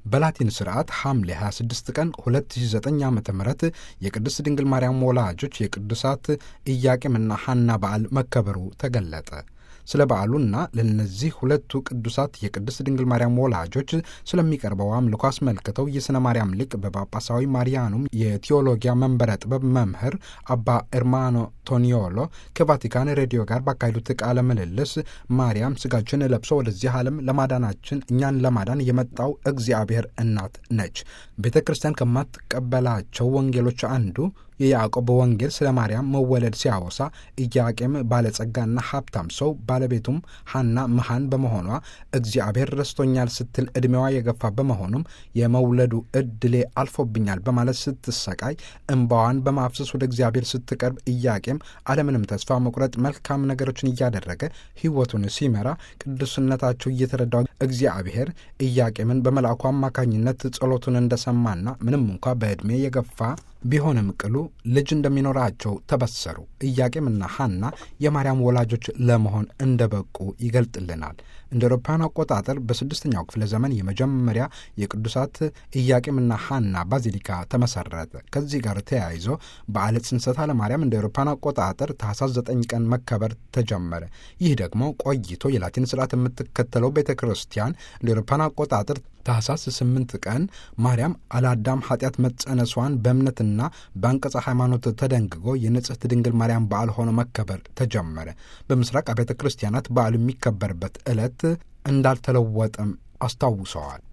በላቲን ስርዓት ሐምሌ 26 ቀን 2009 ዓ ም የቅድስት ድንግል ማርያም ወላጆች የቅዱሳት ኢያቄምና ሐና በዓል መከበሩ ተገለጠ። ስለ በዓሉና ለእነዚህ ሁለቱ ቅዱሳት የቅድስት ድንግል ማርያም ወላጆች ስለሚቀርበው አምልኮ አስመልክተው የሥነ ማርያም ሊቅ በጳጳሳዊ ማሪያኑም የቴዎሎጊያ መንበረ ጥበብ መምህር አባ ኤርማኖ ቶኒዮሎ ከቫቲካን ሬዲዮ ጋር ባካሄዱት ቃለ ምልልስ ማርያም ስጋችን ለብሶ ወደዚህ ዓለም ለማዳናችን እኛን ለማዳን የመጣው እግዚአብሔር እናት ነች። ቤተ ክርስቲያን ከማትቀበላቸው ወንጌሎች አንዱ የያዕቆብ ወንጌል ስለ ማርያም መወለድ ሲያወሳ ኢያቄም ባለጸጋና ሀብታም ሰው ባለቤቱም ሐና መሃን በመሆኗ እግዚአብሔር ረስቶኛል ስትል ዕድሜዋ የገፋ በመሆኑም የመውለዱ ዕድሌ አልፎብኛል በማለት ስትሰቃይ እንባዋን በማፍሰስ ወደ እግዚአብሔር ስትቀርብ ኢያቄም አለምንም ተስፋ መቁረጥ መልካም ነገሮችን እያደረገ ሕይወቱን ሲመራ ቅዱስነታቸው እየተረዳው እግዚአብሔር ኢያቄምን በመልአኩ አማካኝነት ጸሎቱን እንደሰማና ምንም እንኳ በዕድሜ የገፋ ቢሆንም ቅሉ ልጅ እንደሚኖራቸው ተበሰሩ። ኢያቄምና ሐና የማርያም ወላጆች ለመሆን እንደበቁ ይገልጥልናል። እንደ አውሮፓውያን አቆጣጠር በስድስተኛው ክፍለ ዘመን የመጀመሪያ የቅዱሳት ኢያቄምና ሐና ባዚሊካ ተመሰረተ። ከዚህ ጋር ተያይዞ በዓለ ጽንሰታ ለማርያም እንደ አውሮፓውያን አቆጣጠር ታኅሳስ ዘጠኝ ቀን መከበር ተጀመረ። ይህ ደግሞ ቆይቶ የላቲን ስርዓት የምትከተለው ቤተ ክርስቲያን እንደ አውሮፓውያን አቆጣጠር ታኅሳስ ስምንት ቀን ማርያም አለአዳም ኃጢአት መጸነሷን በእምነትና በአንቀጸ ሃይማኖት ተደንግጎ የንጽሕት ድንግል ማርያም በዓል ሆኖ መከበር ተጀመረ። በምስራቅ አብያተ ክርስቲያናት በዓሉ የሚከበርበት ዕለት እንዳልተለወጠም አስታውሰዋል።